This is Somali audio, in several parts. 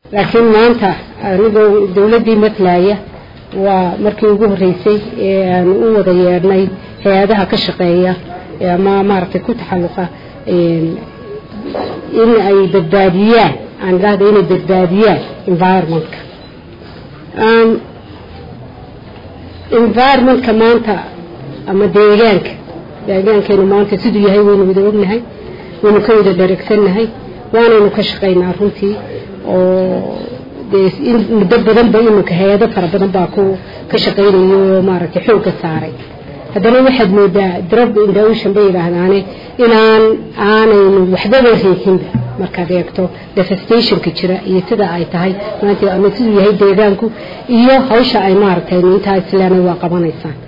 laakiin maanta anigoo dowladdii matlaya waa markii ugu horreysay ee aan u wada yeedhnay hay-adaha ka shaqeeya ama maaragtay ku taxalluqa in ay badbaadiyaan aan idhahda inay badbaadiyaan environmentka environmentka maanta ama deegaanka deegaankeenu maanta siduu yahay waynu wada ognahay waynu ka wada dharagsannahay waanaynu ka shaqaynaa runtii oo dee muddo badanba iminka hay-ado fara badan baa ku ka shaqaynayo oo maaragtay xoogga saaray haddana waxaad moodaa drop in the ocean bay yidhaahdaane inaan aanaynu waxbaba reesinba markaad eegto devastationka jira iyo sida ay tahay maanta ama siduu yahay deegaanku iyo hawsha ay maaragtay intaa islaamay waa qabanaysaan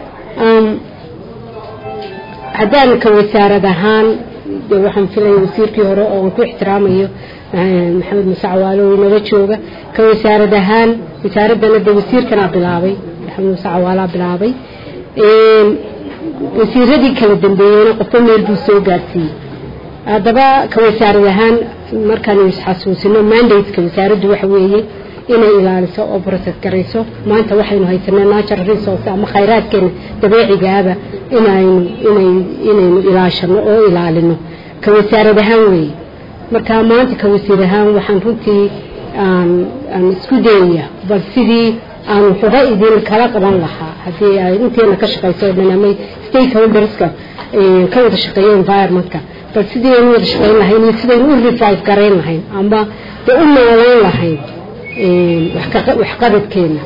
haddaan ka wasaarad ahaan de waxaan filaya wasiirkii hore oo aan ku ixtiraamayo maxamed muse cawaalo oo inala jooga ka wasaarad ahaan wasaaraddana de wasiirkanaa bilaabay maxamed muse cawaalaa bilaabay wasiiradii kala dambeeyeyna qofba meel buu soo gaarsiiyey haddaba ka wasaarad ahaan markaanu isxasuusino mandateka wasaaraddu waxa weeye inay ilaaliso oo process garayso maanta waxaynu haysanaa natural resource ama khayraadkeena dabeecigaaba inaynu inay inaynu ilaashano oo ilaalino ka wasaarad ahaan weeye marka maanta ka wasiir ahaan waxaan runtii aan aan isku dayaya bal sidii aan waxuga idin kala qaban lahaa haddii ay inteena ka shaqayso oo dhan ama stakeholderska ka wada shaqeeyo environmentka bal sidii aynu wada shaqayn lahayn iyo sidaynu u revive garayn lahayn ama de u noolayn lahayn waxqabadkeena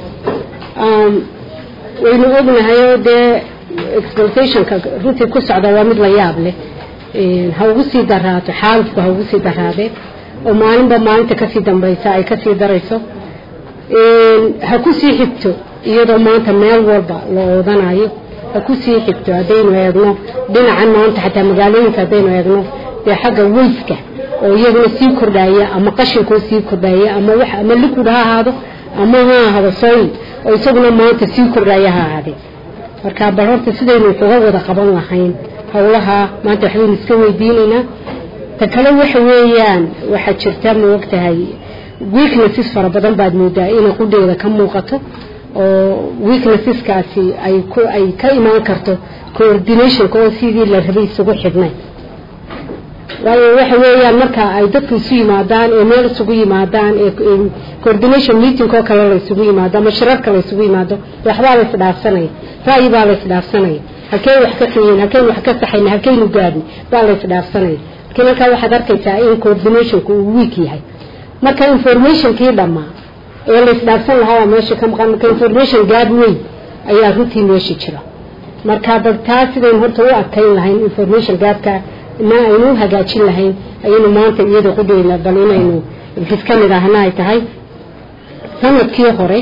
waynu ognahay oo dee exploitationka runtii ku socda waa mid la yaab leh ha ugu sii daraato xaalufku ha ugu sii daraadeen oo maalinba maalinta kasii dambaysa ay kasii darayso ha ku sii xigto iyadoo maanta meel walba la oodanayo ha ku sii xigto haddaynu eegno dhinacan maanta xataa magaalooyinka haddaynu eegno dee xagga weyska oo iyaguna sii kordhaya ama qashinkoo sii kordhaya ama wax ama liquid ha ahaado ama ha ahaado soil oo isaguna maanta sii kordhaya ha ahaadee marka bal horta sidaynu uga wada qaban lahayn howlaha maanta waxbaynu iska weydiinaynaa ta kale waxa weeyaan waxaa jirta ma ogtahay weaknesses fara badan baad moodaa inay qudheeda ka muuqato oo weaknesseskaasi ay ku ay ka imaan karto coordinationka oo sidii la rabay isugu xidhnay waayo waxa weeyaan marka ay dadku isu yimaadaan ee meel isugu yimaadaan ee coordination meeting oo kale la isugu yimaado ama shirarka la isugu yimaado waxbaa la isdhaafsanaya ra'yi baa la isdhaafsanaya halkeen wax ka qiyin halkeen wax ka saxayna halkeynu gaadhin baa la isdhaafsanaya laakiin halkaa waxaad arkaysaa in coordinationku uu weak yahay marka informationkii dhammaa ee la isdhaafsan lahaa meesha ka maqan marka information gaad weyn ayaa runtii meesha jira marka bal taa sidaynu horta u adkayn lahayn information gaadka na aynu u hagaajin lahayn ayaynu maanta iyada qudheyna bal inaynu ris ka mid ahna ay tahay sanadkii hore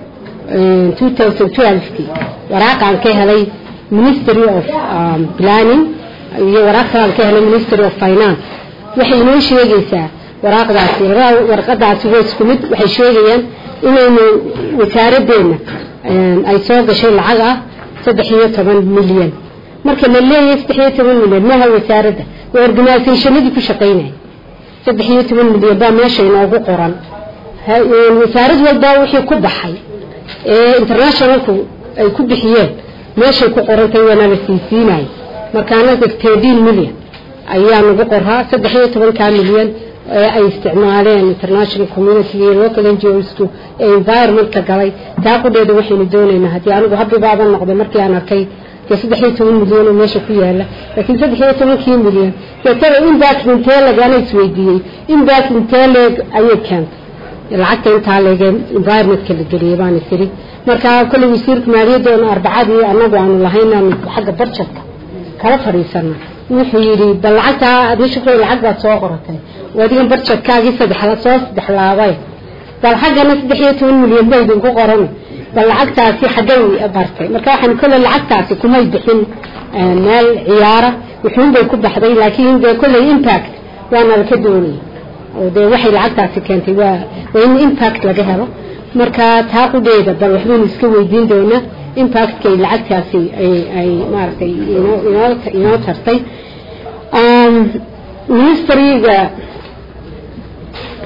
kii waraaqaan ka helay ministry of planning iyo waraaq kalaan ka helay ministry of finance waxay inoo sheegaysaa waraaqdaasi warqadaasi waa isku mid waxay sheegayaan inaynu wasaaradeenna ay soo gashay lacag ah saddex iyo toban milyan marka la leeyahay saddex iyo toban milyan maaha wasaaradda waa organisationadii ku shaqaynaya saddex iyo toban milyan baa meesha inoogu qoran wasaarad walba wixii ku baxay ee internationalku ay ku bixiyeen meeshay ku qorantay waana la siisiinaya marka anaga thirteen milyan ayaa nagu qoraa saddex iyo tobankaa milyan ee ay isticmaaleen international community iyo local ngosku ee environmentka galay taa qudheeda waxaynu doonaynaa haddii anigu habibaaban noqday markii aan arkay dee saddex iyo toban milyan oo meesha ku yaala laakiin saddex iyo tobankii milyan dee tada impact intee lagana isweydiiyey impact intee leeg ayay keentay lacagta intaa leege environmentka la geliyay baan isiri marka kolley wasiirka maaliyadoona arbacadii anagu aanu lahayn aanu xagga barjadka kala fadhiisana wuxuu yidhi bal lacagtaa adii shukray lacag baad soo qoratay adigan barjadkaagii saddexla soo saddexlaabay bal xaggana saddex iyo toban milyan ba idinku qoran bal lacagtaasi xaggay bartay marka waxaan kolley lacagtaasi kumay bixin meel ciyaara wuxuunbay ku baxday laakiin dee kolley impact waana laka doonaya oo dee waxay lacagtaasi keentay waa waa in impact laga helo marka taa qudheeda bal waxbaynu iska weydiin doonaa impactkay lacagtaasi ay ay maaragtay inoo inoo inoo tartay ministeriga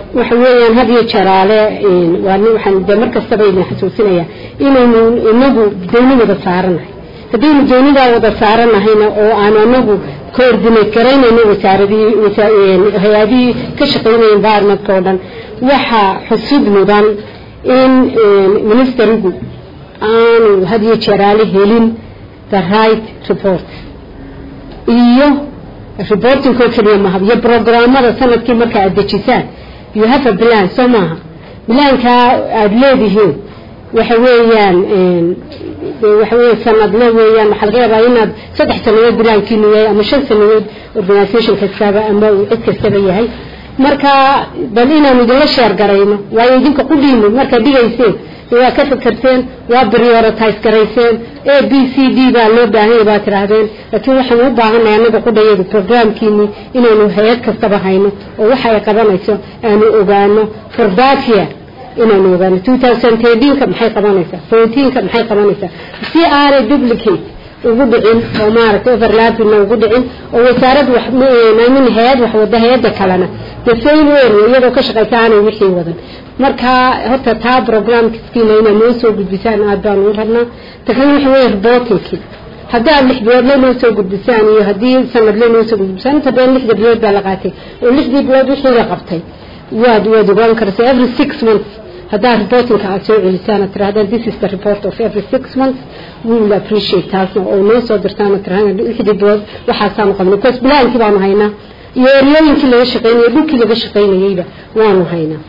waxa weeyaan had iyo jaraale waa waxaan de mar kastaba idin xasuusinaya inaynu inagu dooni wada saaranahay haddaynu doonidaa wada saaranahayna oo aan anagu coordinate garaynayno wasaaradii hay-adihii ka shaqaynaya environmentka oo dhan waxaa xusud mudan in ministerigu aanu had iyo jaraale helin the right report iyo reportingkoo keliya maha iyo programmada sanadkii marka aad dejisaan you have a plan soo maaha bilaankaa aada leedihiin waxa weeyaan waxa weya sanadle weeyaan waxaa laga yaabaa inaad saddex sanadood bilaankiinu yahay ama shan sanadood organisation kastaba ama uu cid kastaba yahay marka bal inaanu idinla sheer garayno waayo idinka qudhiinu markaad dhigayseen waa ka fakarteen waa prioritize garayseen a b c d baa loo baahanya baa tidhaahdeen laakiin waxaanu u baahanay anaga qudhayadu programkiini inaynu hay-ad kastaba hayno oo waxa ay qabanayso aanu ogaano fordatia inaanu ogaano two thousand thirteenka maxay qabanaysaa fourteenka maxay qabanaysaa si aanay duplicate ugu dhicin oo maaragtay overlappingna ugu dhicin oo wasaarad wax min hay-ad wax wada hay-adda kalena the same area iyadoo ka shaqaysa aanay wixii wadan marka horta taa programkiina inaa noo soo gudbisaan aad baan u rabnaa takana waxa weeye reportingkii haddii aad lix biloodle noo soo gudbisaan iyo haddii sanadle noo soo gudbisaan inta badan lixda bilood baa la qaatay oo lixdii bilood wixii la qabtay waad waad ogaan karaysaa every six months haddaa reportingka aad soo celisaan aad tirahdaan this is the report of every six months we will appreciate taasna oo noo soo dirtaan aad tirahdaan lixdii bilood waxaasaanu qabnay because bilaankii baanu haynaa iyo eryooyinkii laga shaqaynayay dhulkii laga shaqaynayeyba waanu haynaa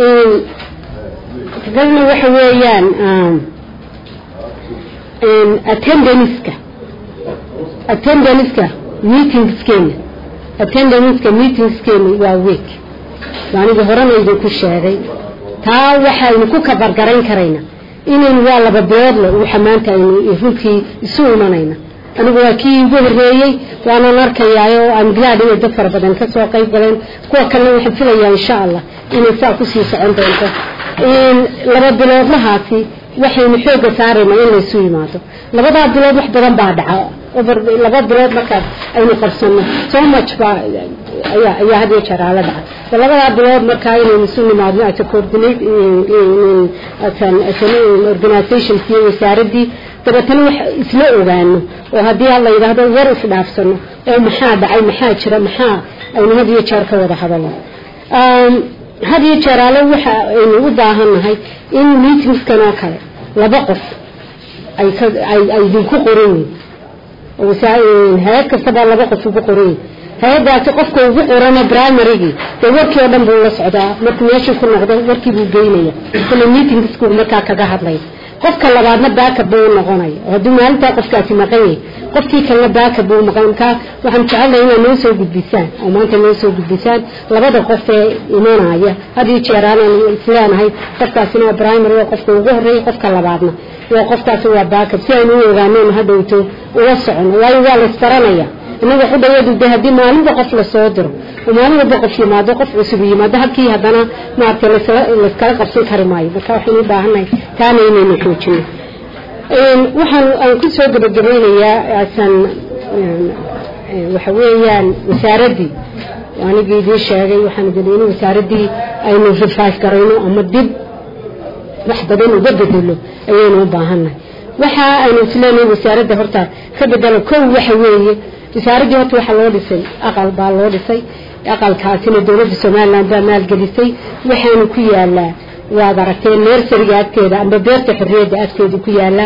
kadibna waxa weeyaan attendanceka attendanceka meetingskeena attendanceka meetingskeena waa week anigii horena idinku sheegay taa waxaynu ku kabargarayn karayna inaynu waa laba biloodle waxa maanta aynu runtii isu imanayna anigu waa kii ugu horeeyey waanan arkayaayo aan glad inay dad fara badan kasoo qayb galeen kuwa kalena waxaan filayaa insha allah inay saa kusii socon doonto laba biloodlahaasi waxaynu xooga saarayna in laysu yimaado labadaa bilood wax badan baa dhaca laba bilood markaas aynu qabsano so much baa ayaa ayaa had iyo jeer aala dhaca labadaa bilood markaa inaynu isu nimaadno as a coordinate as an organization iyo wasaaradii dabeetana wax isla ogaano oo haddii la yidhaahdo war isdhaafsano oo maxaa dhacay maxaa jira maxaa aynu had iyo jeer ka wada hadalno had iyo jeer ale waxa aynu u baahannahay in meetingskan oo kale laba qof ay idinku qoran yihin hay-ad kastaba laba qof ugu qoran yihin hay-adaasi qofka ugu qorana primarygii dee warkii oo dhan buu la socdaa markuu meeshuu ku noqdo warkii buu geynaya kule meetingsku markaa kaga hadlaya qofka labaadna baaka buu noqonaya oo haddii maalintaa qofkaasi maqan yahay qofkii kalena baaka buu maqan markaa waxaan jecelnahay inaad noo soo gudbisaan oo maanta noo soo gudbisaan labada qof ee imanaya had iyo jeer aanan isleenahay qofkaasina waa primary waa qofka ugu horreeya qofka labaadna waa qofkaasi waa baakab si aynu u ogaaneen hadhowto ula socono waayo waa laysbaranaya innaga xudhayadu de haddii maalinba qof lasoo diro oo maalin walba qof yimaado qof cusub yimaado halkii haddana maaragtay layskala qabsan kari maayo marka waxaynu u baahannahay taana inaynu xoojino waxaan aan ku soo gabagabaynayaa asan waxa weeyaan wasaaraddii anigii idiin sheegay waxaan idin in wasaaraddii aynu revive garayno ama dib wax badan uga bedelo ayaynu u baahannahay waxa aynu isleenahay wasaaradda horta ka bedelo kow waxa weeye wasaaraddii horta waxaa loo dhisay aqal baa loo dhisay aqalkaasina dowladda somalilan baa maalgelisay waxaanu ku yaalaa waad aragteen nersariga agteeda amba beerta xorriyadda agteeda ku yaala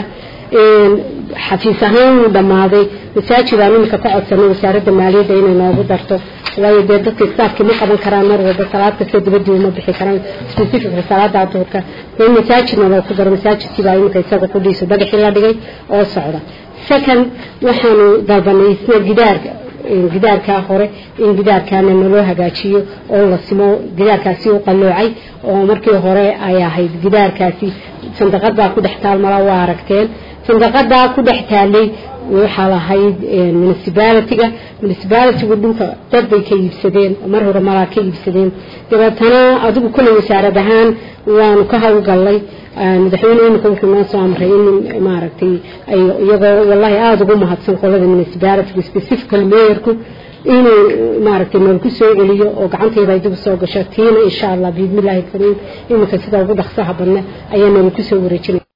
xafiis ahaan wuu dhammaaday masaajid aan imika ka codsanay wasaaradda maaliyadda inay noogu darto waayo dee dadka istaafkii ma qaban karaan mar walba salaad kasta dibadii uma bixi karaan specifically salaada duhurka in masaajidna loo ku daro masaajidkii baa imika isaga ku dhiisa dhagaxii la dhigay oo socda second waxaanu dalbanay isna gidaarka gidaarkaa hore in gidaarkaana naloo hagaajiyo oo la simo gidaarkaasi u qalloocay oo markii hore ay ahayd gidaarkaasi sandaqadaa ku dhex taal malaa waa aragteen sandaqadaa ku dhex taalay waxaa lahayd municibalityga municibalitygu dhulka dad bay ka iibsadeen mar hore malaa ka iibsadeen dabeetana adigu kulley wasaarad ahaan waanu ka hawlgallay madaxweyne imika wuxuu noo soo amray in maaragtay ay iyagoo wallahi aada ugu mahadsan qolada municibalitygu specifical mayorku inuu maaragtay noolku soo celiyo oo gacanteeda ay dib soo gasho tiina insha allah biidmillaahi kariim iminka sida ugu dhaqsaha badna ayaa noolku soo wareejinay